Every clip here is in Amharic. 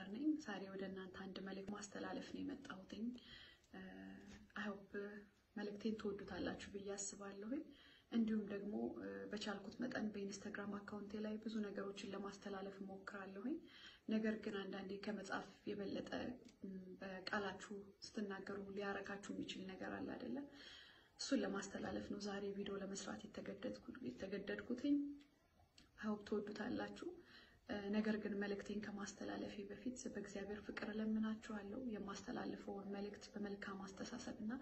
ነኝ። ዛሬ ወደ እናንተ አንድ መልእክት ማስተላለፍ ነው የመጣሁትኝ። አይሆፕ መልእክቴን ትወዱታላችሁ ብዬ አስባለሁኝ። እንዲሁም ደግሞ በቻልኩት መጠን በኢንስታግራም አካውንቴ ላይ ብዙ ነገሮችን ለማስተላለፍ እሞክራለሁኝ። ነገር ግን አንዳንዴ ከመጽሐፍ የበለጠ በቃላችሁ ስትናገሩ ሊያረካችሁ የሚችል ነገር አለ አይደለ? እሱን ለማስተላለፍ ነው ዛሬ ቪዲዮ ለመስራት የተገደድኩትኝ። አይሆፕ ትወዱታላችሁ። ነገር ግን መልእክቴን ከማስተላለፌ በፊት በእግዚአብሔር ፍቅር እለምናችኋለሁ። የማስተላልፈውን መልእክት በመልካም አስተሳሰብ እና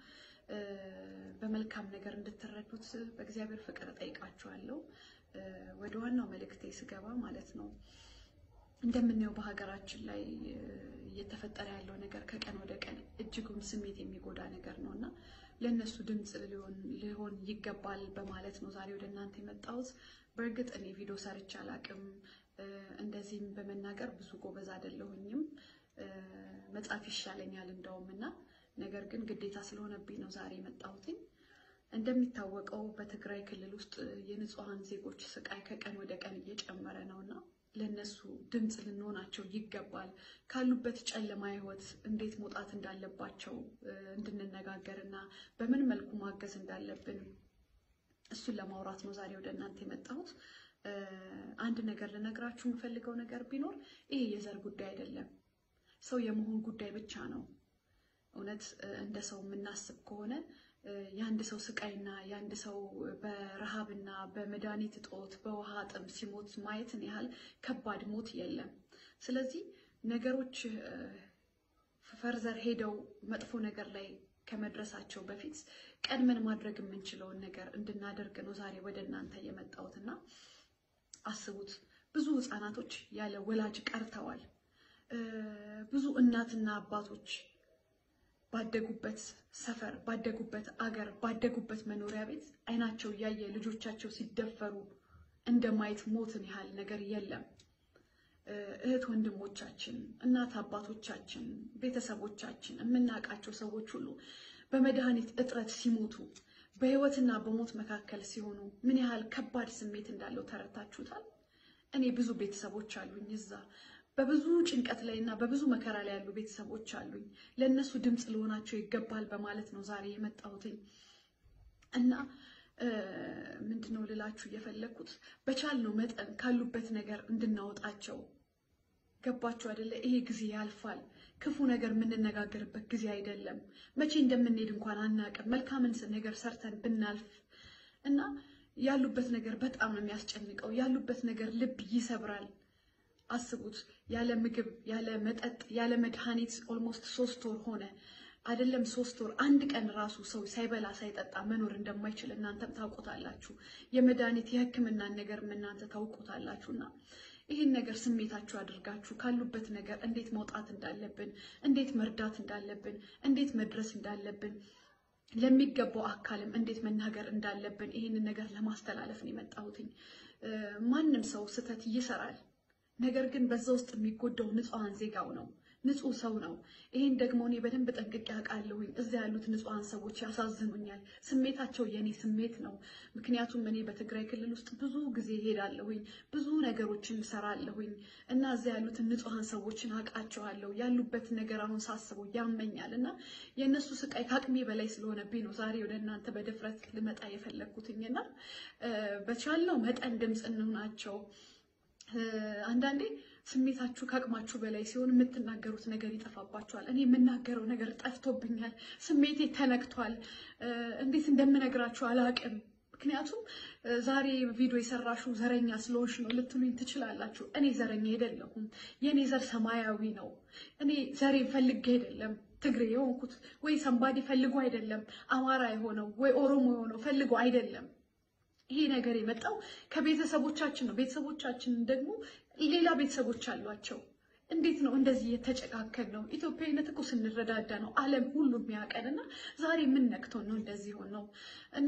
በመልካም ነገር እንድትረዱት በእግዚአብሔር ፍቅር እጠይቃችኋለሁ። ወደ ዋናው መልእክቴ ስገባ ማለት ነው እንደምናየው በሀገራችን ላይ እየተፈጠረ ያለው ነገር ከቀን ወደ ቀን እጅጉን ስሜት የሚጎዳ ነገር ነው እና ለእነሱ ድምፅ ሊሆን ይገባል በማለት ነው ዛሬ ወደ እናንተ የመጣሁት። በእርግጥ እኔ ቪዲዮ ሰርቼ አላቅም። እንደዚህም በመናገር ብዙ ጎበዝ አይደለሁኝም። መጻፍ ይሻለኛል እንደውም እና ነገር ግን ግዴታ ስለሆነብኝ ነው ዛሬ የመጣሁትኝ። እንደሚታወቀው በትግራይ ክልል ውስጥ የንጹሐን ዜጎች ስቃይ ከቀን ወደ ቀን እየጨመረ ነው እና ለእነሱ ድምፅ ልንሆናቸው ይገባል። ካሉበት ጨለማ ሕይወት እንዴት መውጣት እንዳለባቸው እንድንነጋገር እና በምን መልኩ ማገዝ እንዳለብን እሱን ለማውራት ነው ዛሬ ወደ እናንተ የመጣሁት። አንድ ነገር ልነግራችሁ የምፈልገው ነገር ቢኖር ይሄ የዘር ጉዳይ አይደለም፣ ሰው የመሆን ጉዳይ ብቻ ነው። እውነት እንደ ሰው የምናስብ ከሆነ የአንድ ሰው ስቃይና የአንድ ሰው በረሃብና በመድኃኒት እጦት በውሃ ጥም ሲሞት ማየትን ያህል ከባድ ሞት የለም። ስለዚህ ነገሮች ፈርዘር ሄደው መጥፎ ነገር ላይ ከመድረሳቸው በፊት ቀድመን ማድረግ የምንችለውን ነገር እንድናደርግ ነው ዛሬ ወደ እናንተ የመጣሁትና አስቡት። ብዙ ሕፃናቶች ያለ ወላጅ ቀርተዋል። ብዙ እናትና አባቶች ባደጉበት ሰፈር፣ ባደጉበት አገር፣ ባደጉበት መኖሪያ ቤት አይናቸው እያየ ልጆቻቸው ሲደፈሩ እንደማየት ሞትን ያህል ነገር የለም። እህት ወንድሞቻችን፣ እናት አባቶቻችን፣ ቤተሰቦቻችን፣ የምናውቃቸው ሰዎች ሁሉ በመድኃኒት እጥረት ሲሞቱ በህይወትና በሞት መካከል ሲሆኑ ምን ያህል ከባድ ስሜት እንዳለው ተረድታችሁታል? እኔ ብዙ ቤተሰቦች አሉኝ እዛ በብዙ ጭንቀት ላይ እና በብዙ መከራ ላይ ያሉ ቤተሰቦች አሉኝ። ለእነሱ ድምፅ ሊሆናቸው ይገባል በማለት ነው ዛሬ የመጣሁትኝ እና ምንድነው ልላችሁ እየፈለግኩት በቻልነው መጠን ካሉበት ነገር እንድናወጣቸው ገባችሁ አይደለ? ይሄ ጊዜ ያልፋል። ክፉ ነገር የምንነጋገርበት ጊዜ አይደለም። መቼ እንደምንሄድ እንኳን አናውቅም። መልካምን ነገር ሰርተን ብናልፍ እና ያሉበት ነገር በጣም ነው የሚያስጨንቀው። ያሉበት ነገር ልብ ይሰብራል። አስቡት፣ ያለ ምግብ፣ ያለ መጠጥ፣ ያለ መድኃኒት ኦልሞስት ሶስት ወር ሆነ። አይደለም ሶስት ወር አንድ ቀን ራሱ ሰው ሳይበላ ሳይጠጣ መኖር እንደማይችል እናንተም ታውቁታላችሁ። የመድኃኒት የሕክምናን ነገርም እናንተ ታውቁታላችሁና ይህን ነገር ስሜታችሁ አድርጋችሁ ካሉበት ነገር እንዴት መውጣት እንዳለብን፣ እንዴት መርዳት እንዳለብን፣ እንዴት መድረስ እንዳለብን ለሚገባው አካልም እንዴት መናገር እንዳለብን ይህንን ነገር ለማስተላለፍ ነው የመጣሁትኝ። ማንም ሰው ስህተት ይሰራል። ነገር ግን በዛ ውስጥ የሚጎዳው ንጹሐን ዜጋው ነው፣ ንጹህ ሰው ነው። ይህን ደግሞ እኔ በደንብ ጠንቅቄ አውቃለሁኝ። እዚያ ያሉት ንጹሐን ሰዎች ያሳዝኑኛል። ስሜታቸው የኔ ስሜት ነው። ምክንያቱም እኔ በትግራይ ክልል ውስጥ ብዙ ጊዜ ሄዳለሁኝ፣ ብዙ ነገሮችን ሰራለሁኝ እና እዚያ ያሉትን ንጹሐን ሰዎችን አውቃቸዋለሁ። ያሉበት ነገር አሁን ሳስበው ያመኛል እና የእነሱ ስቃይ ከአቅሜ በላይ ስለሆነብኝ ነው ዛሬ ወደ እናንተ በድፍረት ልመጣ የፈለግኩትኝና በቻልነው መጠን ድምፅ እንሆናቸው። አንዳንዴ ስሜታችሁ ከአቅማችሁ በላይ ሲሆን የምትናገሩት ነገር ይጠፋባችኋል። እኔ የምናገረው ነገር ጠፍቶብኛል። ስሜቴ ተነክቷል። እንዴት እንደምነግራችሁ አላውቅም። ምክንያቱም ዛሬ ቪዲዮ የሰራሽው ዘረኛ ስለሆንሽ ነው ልትሉኝ ትችላላችሁ። እኔ ዘረኛ አይደለሁም። የእኔ ዘር ሰማያዊ ነው። እኔ ዘሬ ፈልጌ አይደለም ትግሬ የሆንኩት ወይ ሰንባዴ ፈልጎ አይደለም አማራ የሆነው ወይ ኦሮሞ የሆነው ፈልጎ አይደለም። ይሄ ነገር የመጣው ከቤተሰቦቻችን ነው። ቤተሰቦቻችን ደግሞ ሌላ ቤተሰቦች አሏቸው። እንዴት ነው እንደዚህ የተጨካከል ነው? ኢትዮጵያዊነት እኮ ስንረዳዳ ነው ዓለም ሁሉ የሚያውቀን እና ዛሬ ምን ነክቶን ነው እንደዚህ ሆን ነው እና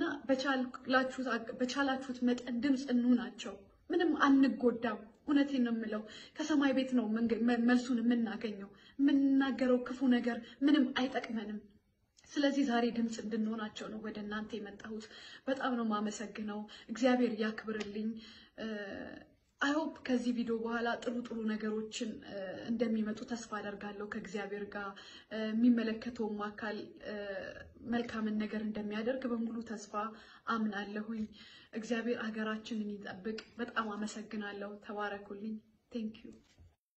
በቻላችሁት መጠን ድምፅ እንሁናቸው። ምንም አንጎዳም። እውነቴን ነው የምለው። ከሰማይ ቤት ነው መልሱን የምናገኘው። የምንናገረው ክፉ ነገር ምንም አይጠቅመንም። ስለዚህ ዛሬ ድምፅ እንድንሆናቸው ነው ወደ እናንተ የመጣሁት። በጣም ነው የማመሰግነው። እግዚአብሔር ያክብርልኝ። አይሆፕ ከዚህ ቪዲዮ በኋላ ጥሩ ጥሩ ነገሮችን እንደሚመጡ ተስፋ አደርጋለሁ። ከእግዚአብሔር ጋር የሚመለከተውም አካል መልካምን ነገር እንደሚያደርግ በሙሉ ተስፋ አምናለሁኝ። እግዚአብሔር ሀገራችንን ይጠብቅ። በጣም አመሰግናለሁ። ተባረኩልኝ። ቴንክ ዩ